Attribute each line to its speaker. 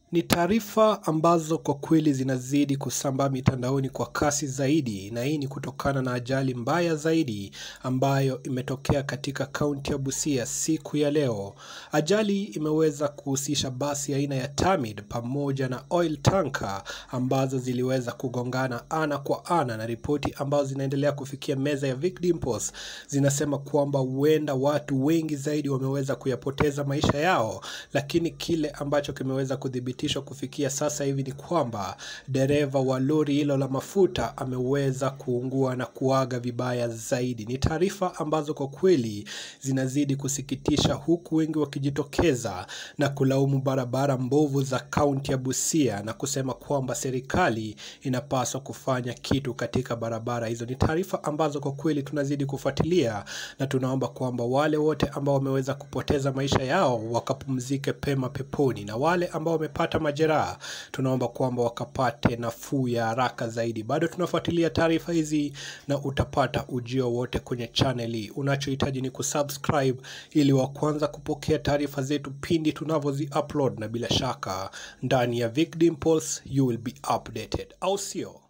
Speaker 1: Ni taarifa ambazo kwa kweli zinazidi kusambaa mitandaoni kwa kasi zaidi, na hii ni kutokana na ajali mbaya zaidi ambayo imetokea katika kaunti ya Busia siku ya leo. Ajali imeweza kuhusisha basi aina ya Tamid pamoja na oil tanker ambazo ziliweza kugongana ana kwa ana, na ripoti ambazo zinaendelea kufikia meza ya Vic Dimples zinasema kwamba huenda watu wengi zaidi wameweza kuyapoteza maisha yao, lakini kile ambacho kimeweza kudhibitishwa kufikia sasa hivi ni kwamba dereva wa lori hilo la mafuta ameweza kuungua na kuaga vibaya zaidi. Ni taarifa ambazo kwa kweli zinazidi kusikitisha, huku wengi wakijitokeza na kulaumu barabara mbovu za kaunti ya Busia na kusema kwamba serikali inapaswa kufanya kitu katika barabara hizo. Ni taarifa ambazo kwa kweli tunazidi kufuatilia na tunaomba kwamba wale wote ambao wameweza kupoteza maisha yao wakapumzike pema peponi, na wale ambao wamepata majeraha tunaomba kwamba wakapate nafuu ya haraka zaidi. Bado tunafuatilia taarifa hizi na utapata ujio wote kwenye channel hii. Unachohitaji ni kusubscribe ili wa kwanza kupokea taarifa zetu pindi tunavyozi upload, na bila shaka ndani ya Vic Dimples you will be updated, au sio?